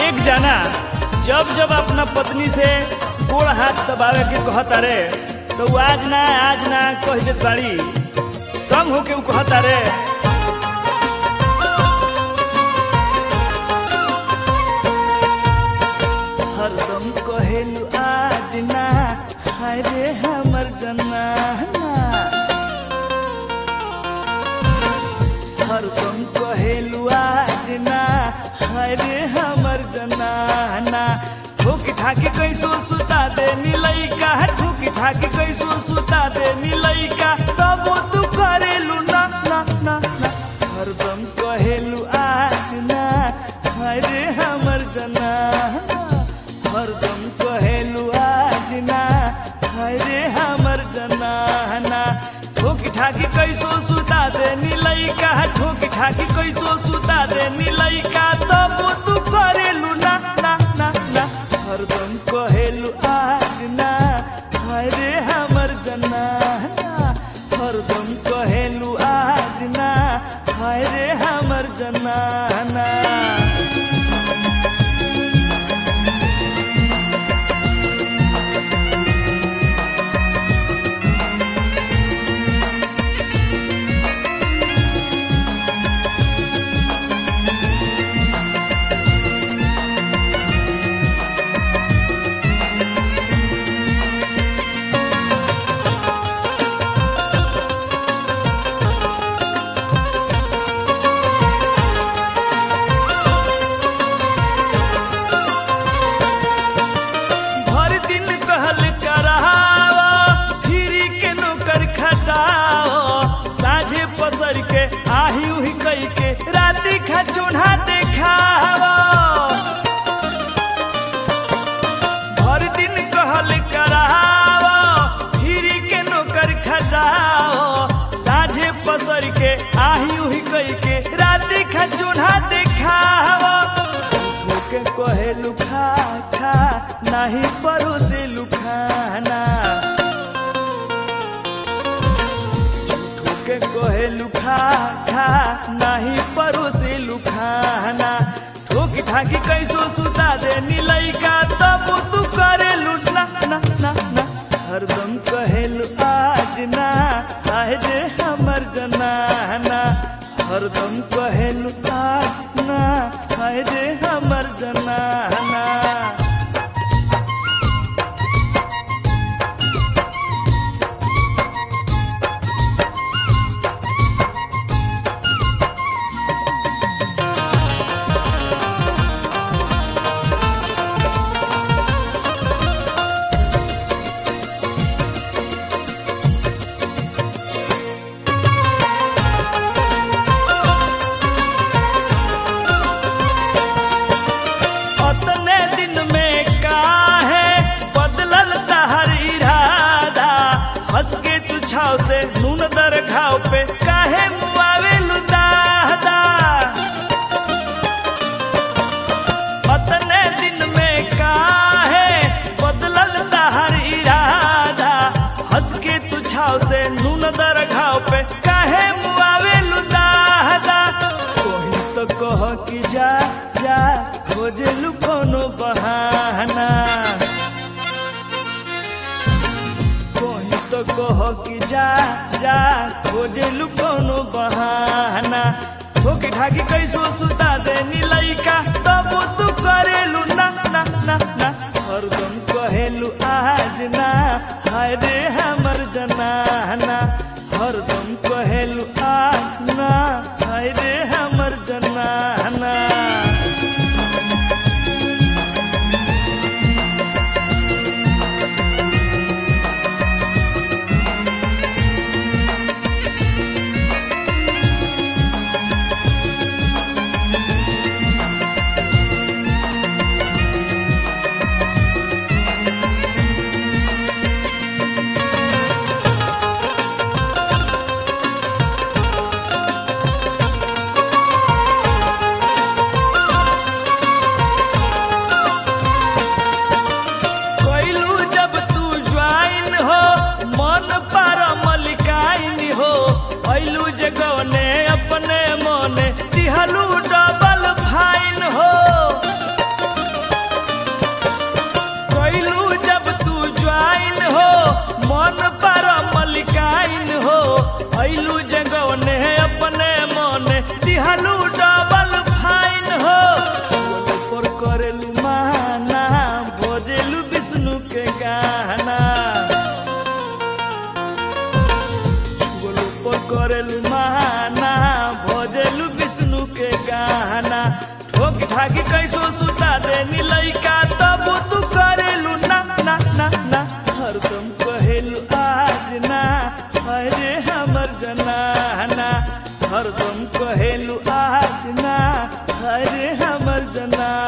एक जना जब जब अपना पत्नी से गोड़ हाथ दबावे के कहता रे तो वो आज ना आज ना कह देत बाड़ी तंग होके उ कहता रे हरदम कहेलु आज ना हाय रे हमर जनाना हरदम कहेलु आज ना हाय रे हमर जनाना ठोकी ठाकी कैसो सुता दे मिलैका ठोकी ठाकी कैसो सुता दे मिलैका तब तू करेलु ना ना ना ना हरदम कहेलु आज ना हाय रे हमर जनाना हरदम कहेलु आज ना हाय रे हमर जनाना ठोकी ठाकी कैसो सुता दे निलैका ठोकी ठाकी कैसो सुता दे निलैका तब तू करेलु ना ना ना ना हरदम कहेलु आज ना हाय रे हमर जनाना हरदम कहेलु आज ना हाय रे हमर जनाना भर दिन कहल कराओ फिरी के नौकर खटाओ साझे पसर के आही उही कई के राती खा चूल्हा देखाओ भर दिन कहल कराओ फिरी के नौकर खटाओ साझे पसर के आही उही कई के राती खा चूल्हा देखाओ के कहेलु खा खा नाही परोसे लुखाना के कहेलु खा खा नाही परोसे लुखाना ठोकी ठाकी कैसो सुता दे निलैका तब तू करेलु ना ना ना ना हरदम कहेलु आज ना आए जे हमर जनाना हरदम कहेलु आज ना आए जे हमर जनाना अतने दिन में काहे बदलल तहर इरादा हंस के तू छाव से नून दर घाव पे काहे मुआवे दादा अतने दिन में काहे बदलल तहर इरादा हंस के तू छाव से नून दर घाव पे काहे मुआवे दादा कोही तो कह कि जा जा खोजलु कोनो बहाना कोही तो कह कि जा जा खोजलु कोनो बहाना ठोकी ठाकी कैसो सुता दे निलैका तब तू करेलु ना ना ना ना हरदम कहेलु आज ना हाय रे हमर जनाना हरदम कहेलु आज ना हाय रे हमर जनाना ठाकी कैसो सुता देनी लइका तब तू करेलू ना ना ना ना हरदम कहेलू आज ना अरे हमर जनाना हरदम कहेलू आज ना अरे हमर जना